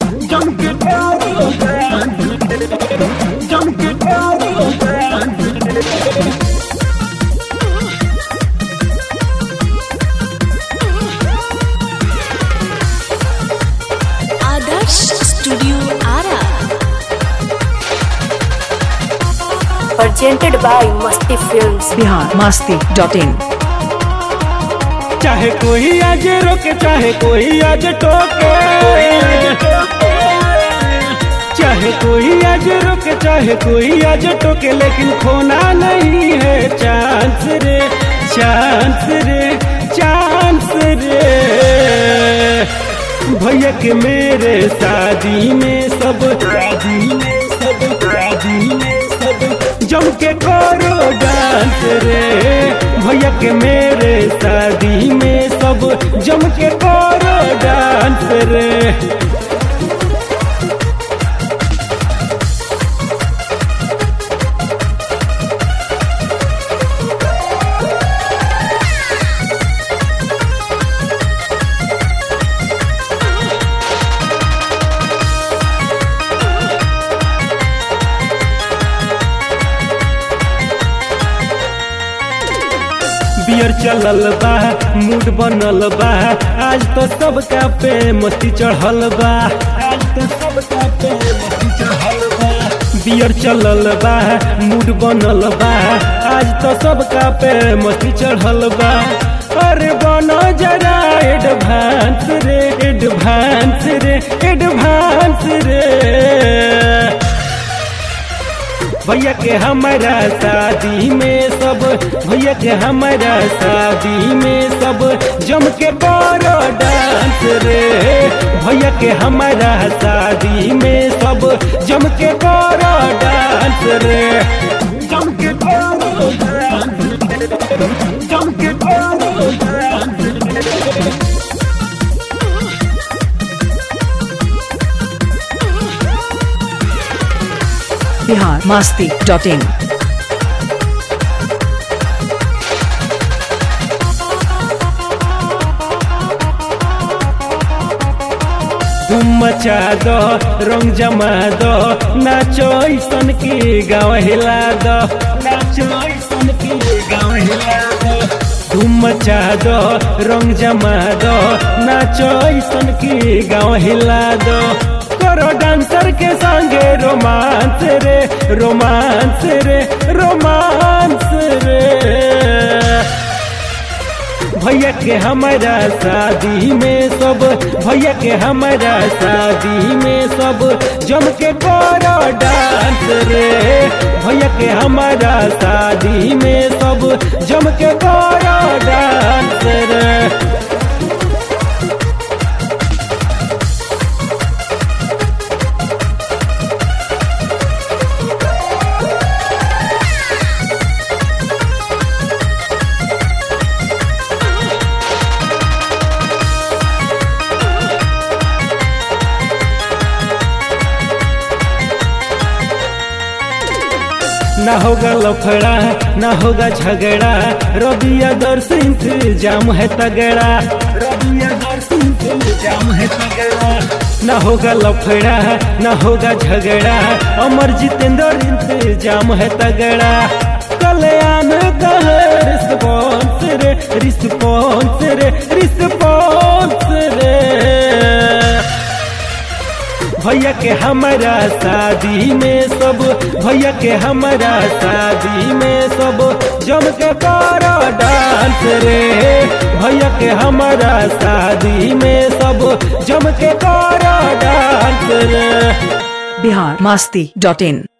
जम के करो डांस रे जम के करो डांस रे Adarsh studio Ara presented by Masti Films. Bihar Masti dot in चाहे कोई आज रोके चाहे कोई आज टोके चाहे कोई आज रोके चाहे कोई आज टोके लेकिन खोना नहीं है चांस रे चांस रे चांस रे भैया के मेरे शादी में सब शादी में सब शादी में सब जम के करो डांस रे भैया के मेरे शादी में सब जम के करो डांस रे बियर चलल बा मूड बनल बा आज तो सबका पे मस्ती चढ़ल बा आज तो सबका पे मस्ती चढ़ल बा बियर चलल बा मूड बनल बा आज तो सबका पे मस्ती चढ़ल बा अरे बनो जरा एडवांस रे एडवांस रे एडवांस रे भैया के हमारा शादी में सब भैया के हमारा शादी में सब जम के करो डांस रे भैया के हमारा शादी में सब जम के करो डांस रे जम के करो डांस रे जम के करो डांस रे बिहार मस्ती डॉट इन धूम मचा दो रंग जमा दो नाचो ऐसन की गाँव हिला दो नाचो ऐसन की गाँव हिला दो धूम मचा दो रंग जमा दो नाचो ऐसन की गाँव हिला दो करो डांसर के संगे रोमांस रे रोमांस रे रोमांस रे भैया के हमारा शादी में सब भैया के हमारा शादी में सब जम के करो डांस रे भैया के हमारा शादी में सब जम के करो डांस रे ना होगा लफड़ा ना होगा झगड़ा रबिया दर्श इंतजाम है तगड़ा रबिया दर्श इंतजाम है तगड़ा ना होगा लफड़ा ना होगा झगड़ा अमर जितेंद्र इंतजाम है तगड़ा कल्याण का रिस्पॉन्स रे रिस्पॉन्स रे रिस्पॉन्स रे भैया के हमारा शादी में सब भैया के हमारा शादी में सब जम के करो डांस रे भैया के हमारा शादी में सब जम के करो डांस रे बिहार मस्ती डॉट इन